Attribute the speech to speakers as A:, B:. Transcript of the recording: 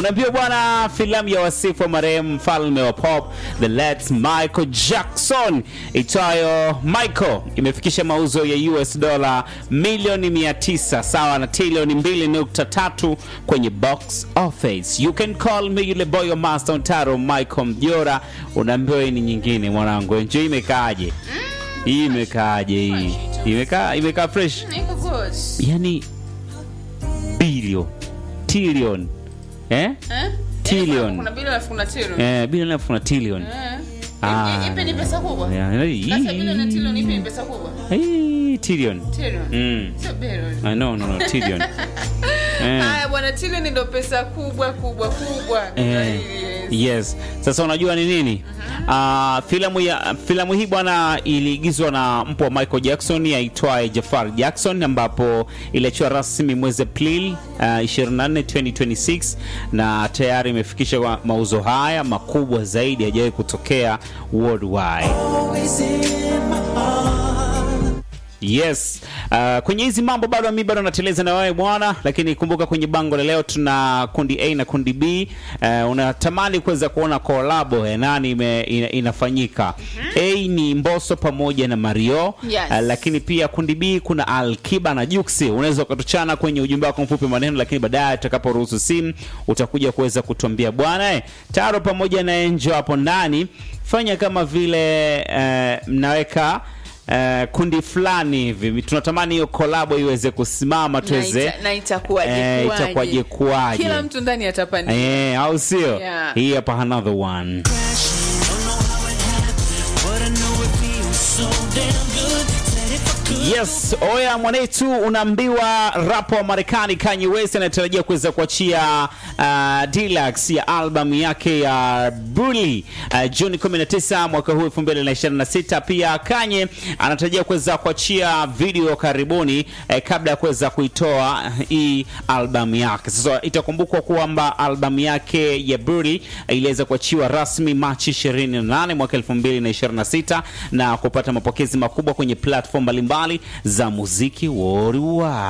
A: unaambiwa bwana, filamu ya wasifu wa marehemu mfalme wa pop the late Michael Jackson itwayo Michael imefikisha mauzo ya US dola milioni 900 sawa na trilioni 2.3 kwenye box office. You can call me yule boy wa Master Ontaro Michael Mjora. Unaambiwa hii ni nyingine mwanangu, enjoy. Imekaaje hii? Imekaaje hii? Imekaa imekaa fresh,
B: Niko good.
A: yani billion trillion eh
B: Eh?
A: Trillion.
B: Kuna bilioni alafu kuna trillion.
A: eh bilioni alafu kuna trillion
B: Eh.
A: Ah.
B: Ipi ni pesa kubwa?
A: Yeah,
B: Kati ya
A: hii-
B: bilioni na trillion ipi ni pesa kubwa?
A: hii trillion
B: Trillion.
A: mm.
B: Sio bilioni.
A: I know, no, no, trillion eh.
B: Haya bwana, trillion ndio pesa kubwa kubwa kubwa.
A: Eh,
B: Yes.
A: yes. Sasa unajua ni nini? Ah, filamu ya filamu hii bwana iliigizwa na mpwa wa Michael Jackson aitwaye Jafar Jackson ambapo iliachiwa rasmi mwezi Aprili uh, 24 2026 na tayari imefikisha wa- mauzo haya makubwa zaidi hajawahi kutokea worldwide. Yes. Uh, kwenye hizi mambo bado mi bado nateleza na wewe bwana, lakini kumbuka kwenye bango la leo tuna kundi A na kundi B. Uh, unatamani kuweza kuona kolabo ya nani ime, ina, inafanyika. A ni Mbosso pamoja na Mario.
B: Yes.
A: Uh, lakini pia kundi B kuna Alkiba na Juksi. Unaweza ukatuchana kwenye ujumbe wako mfupi maneno, lakini baadaye tutakaporuhusu simu utakuja kuweza kutuambia bwana eh, Taro pamoja na Enjo hapo ndani fanya kama vile eh, mnaweka eh, kundi fulani hivi tunatamani hiyo kolabo iweze kusimama
B: Na
A: tuweze
B: ita- na itakuwaje
A: eh,
B: kuwaje?
A: itakuwaje kuwaje
B: Kila mtu ndani atapania.
A: eh, au sio
B: Yeah.
A: hii hapa another one Yes, oya mwanetu, unaambiwa rapo wa Marekani Kanye West anatarajia kuweza kuachia uh, deluxe ya albamu yake ya Bully uh, Juni 19 mwaka huu 2026. Pia Kanye anatarajia kuweza kuachia video karibuni eh, kabla ya kuweza kuitoa hii albamu yake. Sasa itakumbukwa kwamba albamu yake ya Bully eh, iliweza kuachiwa rasmi Machi 28 mwaka 2026 na kupata mapokezi makubwa kwenye platform mbalimbali za muziki worldwide.